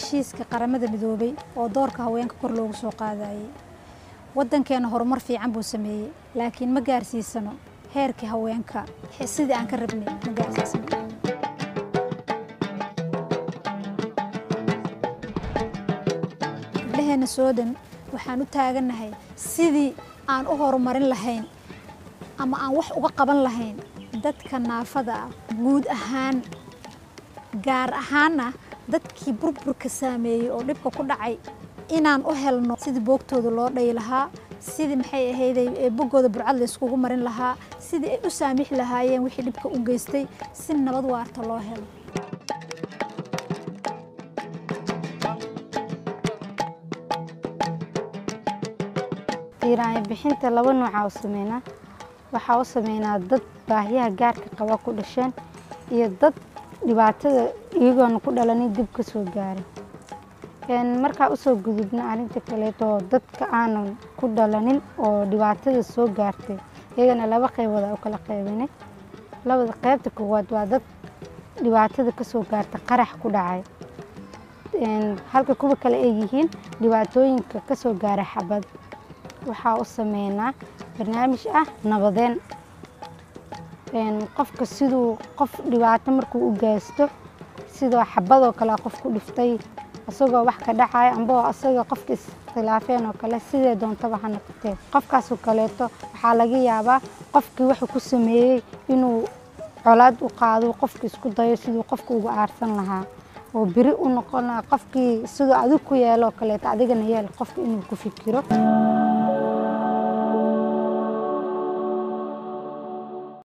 heshiiska qaramada midoobay oo doorka haweenka kor loogu soo qaadayay waddankeena horumar fiican buu sameeyey laakiin ma gaarsiisano heerkii haweenka sidii aan ka rabnay ma gaarsiisano gabdhaheena soodan waxaan u taagannahay sidii aan u horumarin lahayn ama aan wax uga qaban lahayn dadka naafada ah guud ahaan gaar ahaanna dadkii burburka saameeyey oo dhibka ku dhacay inaan u helno sidii boogtooda loo dhayi lahaa sidii maxay ahayday boggooda burcad la iskugu marin lahaa sidii ay u saamixi lahaayeen wixii dhibka u geystay si nabad waarta loo helo diiraanyo bixinta laba noocaa u sameynaa waxaa u sameynaa dad baahiyaha gaarka qaba ku dhasheen iyo dad dhibaatada iyagoona ku dhalanin dib ka soo gaaray markaa usoo gudubna arrinta kaleeto dadka aanan ku dhalanin oo dhibaatada soo gaartay iyagana laba qaybooda u kala qaybinay labada qaybta koowaad waa dad dhibaatada kasoo gaarta qarax ku dhacay halka kuwa kale ay yihiin dhibaatooyinka kasoo gaara xabad waxaa u sameynaa barnaamij ah nabadeen qofka siduu qof dhibaato markuu u geysto sidoo xabadoo kale qof ku dhiftay isagoo wax ka dhacaya ambao asaga qofka iskhilaafeen oo kale sidee doontaba ha noqotee qofkaasoo kaleeto waxaa laga yaabaa qofkii wuxuu ku sameeyey inuu colaad u qaado qofka isku dayo siduu qofka uga aarsan lahaa oo beri u noqon lahaa qofkii siduu adig ku yeeloo kaleeto adigana yeel qofka inuu ku fikiro